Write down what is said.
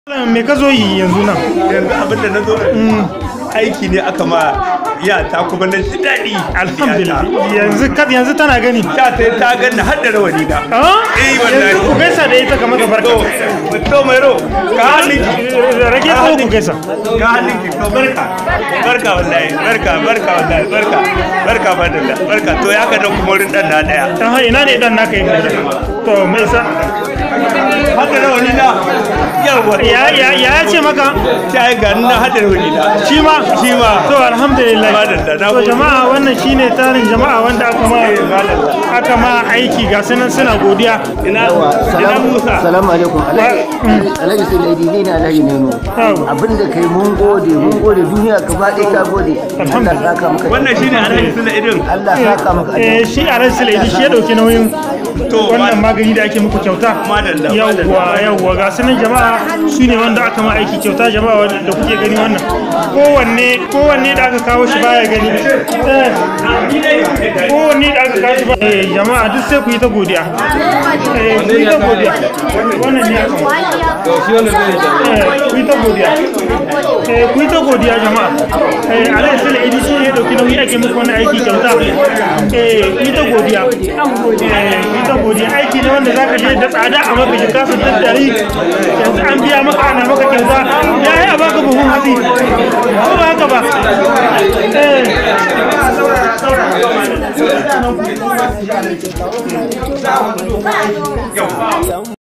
me ka zo yi yanzu nan yanzu abin da na zo aiki ne aka ma ya ta kuma na ji daɗi alhamdulillah yanzu ka yanzu tana gani ta ta ta ganna har da rawani da ah eh wallahi yanzu ku gaisa da ita kamar ka barka to to mai ro ka hannun ki rage ko ku gaisa ka hannun ki to barka barka wallahi barka barka wallahi barka barka fadalla barka to ya ka da kuma wurin dan na daya ah ina ne dan naka yake to me yasa har da rawani da yawa ya ya ya ce maka ta yi ga na har da rawani da shi ma shi ma to alhamdulillah Madalla, na to gode. jama'a wannan shine tarin jama'a wanda aka ma aka ma aiki ga sunan suna godiya ina ina Musa Salamu alaikum Alhaji Sulaidi ni ne Alhaji Neno Yawa. abinda kai mun gode mun gode duniya gaba ɗaya ta gode Allah saka maka wannan shine Alhaji Sula Idin Allah saka maka eh shi a ran sulaidi shi ya dauki nauyin To, wannan ma- magani da ake muku kyauta Madalla, yawwa yawwa ga sunan jama'a su ne wanda aka ma aiki kyauta jama'a wanda da kuke gani wannan kowanne kowanne da aka kawo shi baya gani Eh, kowanne da aka kawo shi baya eh jama'a duk sai ku yi ta godiya eh ku yi ta godiya wannan ne aka ma eh ku yi ta godiya eh ku yi ta godiya jama'a eh alai sule idi shi ne ya dauki nauyi ake muku wannan aiki kyauta eh ku yi ta godiya eh ku yi ta godiya aiki ne wanda zaka je da tsada a maka shi kasu tattari yanzu an biya maka ana maka kyauta ya yi a baka buhun hatsi ko ba haka ba eh